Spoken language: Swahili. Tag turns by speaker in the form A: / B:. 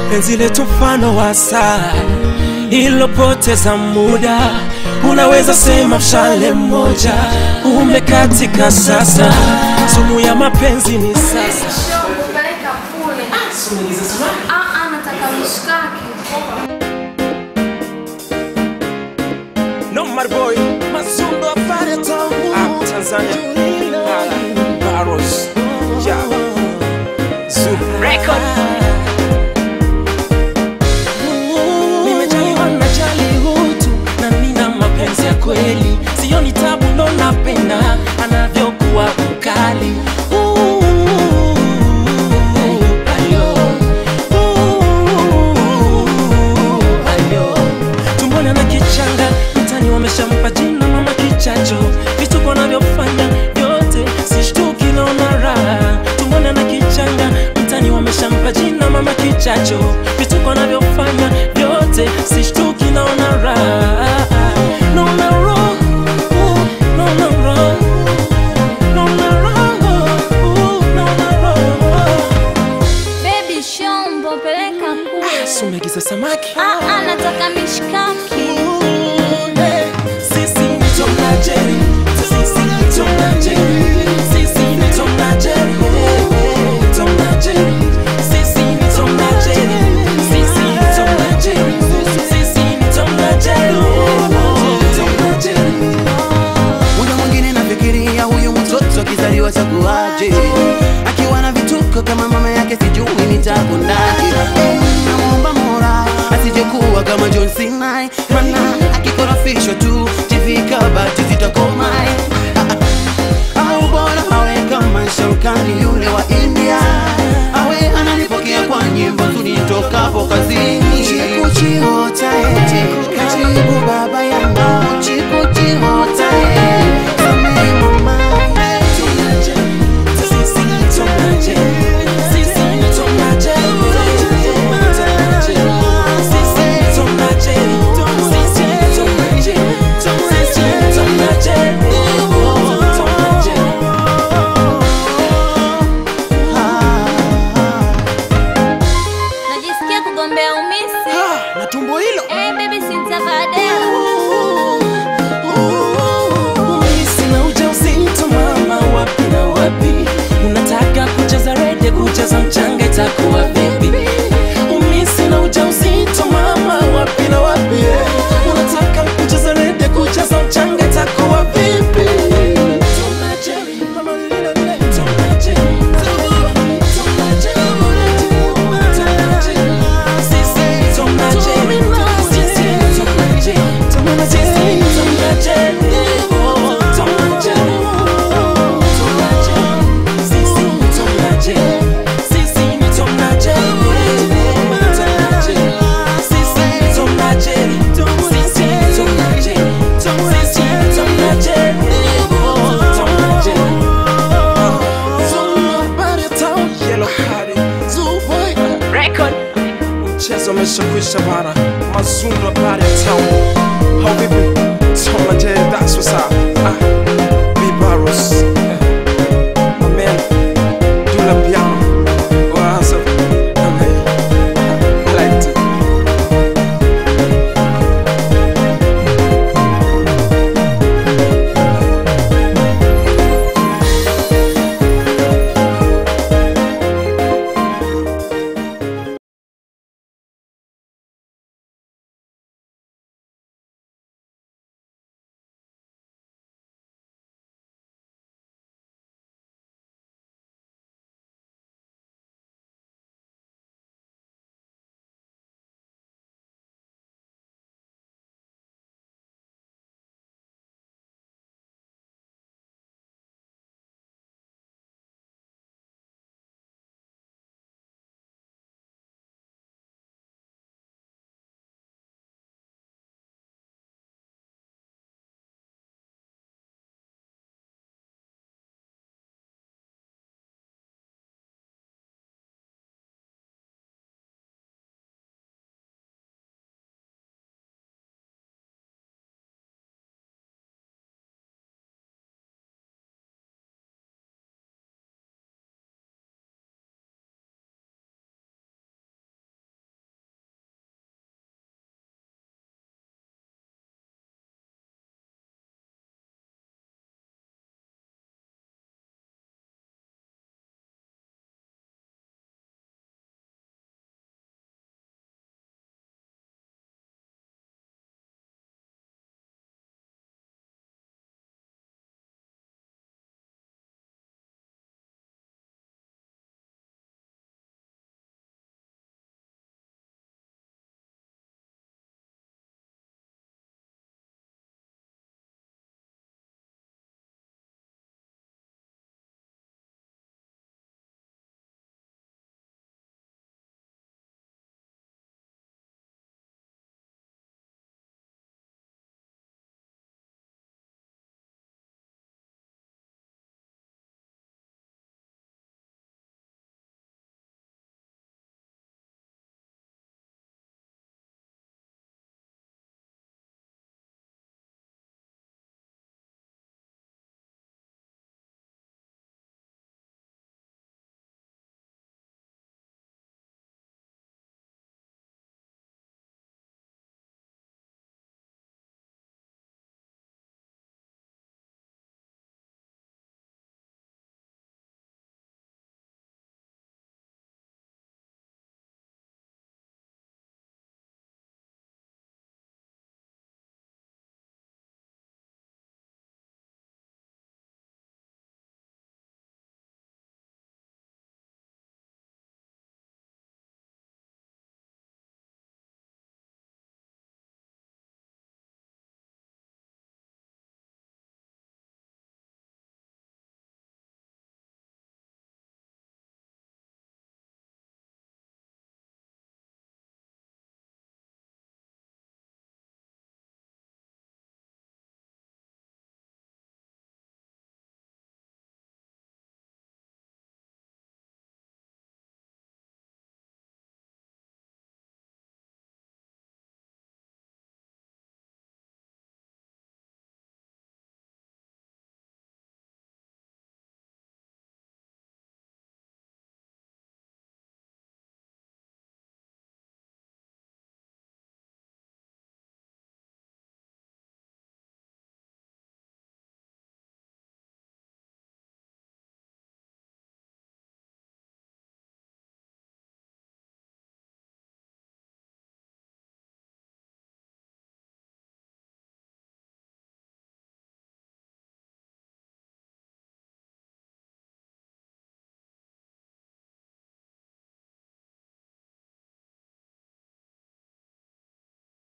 A: penzi letu mfano wa saa ilopoteza muda, unaweza sema mshale mmoja umekatika sasa, sumu ya mapenzi ni sasa.
B: Show kupeleka kule. Ah, ah, nataka mishkaki.
A: No my boy, Mazundo afanye tangu ah, Tanzania. Ah, Barros. Yeah. Zoo Record. Nimejaliwa najali utu na nina mapenzi ya kweli, sioni tabu ndo napenda anavyokuwa mkali. Ooh, ayo. Ooh, ayo. tumboni ana kichanga mtani wameshampa jina mama kichacho vituko anavyofanya vyote sishtuki naona raha tumboni ana kichanga mtani wameshampa jina mama kichacho vituko anavyofanya vyote sishtuki naona raha naona raha, uh, naona raha, naona raha, uh, naona raha.
B: Baby shombo peleka kule.
A: Sumegiza samaki
B: Ah, ah, nataka mishkaki.
A: Sisi ni Tom na Jerry. Sisi ni Tom na Jerry. Sisi ni Tom na Jerry. Tom na Jerry. Sisi ni Tom na Jerry. Sisi ni Tom na Jerry. Sisi ni Tom na Jerry. Tom na Jerry.
C: muda mwingine nafikiria huyu mtoto akizaliwa takuaje akiwa na vituko kama mama yake sijui nitakundaje namwomba mora asijekuwa kama John Sinai mana akikorofishwa tu tifika bati zitakomai au bora awe kama Shaukani yule wa India awe ananipokea kwa nyimbo tunitokapo kazini chikuchiota eti karibu baba yangu chikuchiota eti samehe mama
A: Tom na Jerry. Sisi ni Tom na Jerry. Sisi ni Tom na Jerry. Tom na Jerry. Sisi ni Tom na Jerry. Sisi ni Tom na Jerry. Sisi ni Tom na Jerry. Tom na Jerry.
B: Najisikia kugombea umisi.
C: na tumbo hilo
B: Eh, baby sintavadea.
A: Sina ujauzito mama, wapi na wapi? Unataka kucheza rede, kucheza mchanga, itakuwa vipi? Umi sina ujauzito mama, wapi na wapi? Unataka kucheza rede, kucheza mchanga, itakuwa vipi? Tom na Jerry, mama lile lile, Tom na Jerry. Tom na Jerry, Tom na Jerry. Sisi ni Tom na Jerry. Sisi ni Tom na Jerry. Tom na Jerry. Tom na Jerry. Oh, Tom na Jerry. Tom na Jerry. Sisi ni Tom na Jerry. Sisi ni Tom na Jerry. Tom na Jerry. Sisi ni Tom na Jerry. Sisi ni Tom na Jerry. Sisi ni Tom na Jerry. Oh, Tom na Jerry. Zulu habari ya town, yellow party. Zulu boy. Record. Mchezo umeshakwisha bana, Mazundo habari ya town. How vipi? Tom na Jerry, that's what's up.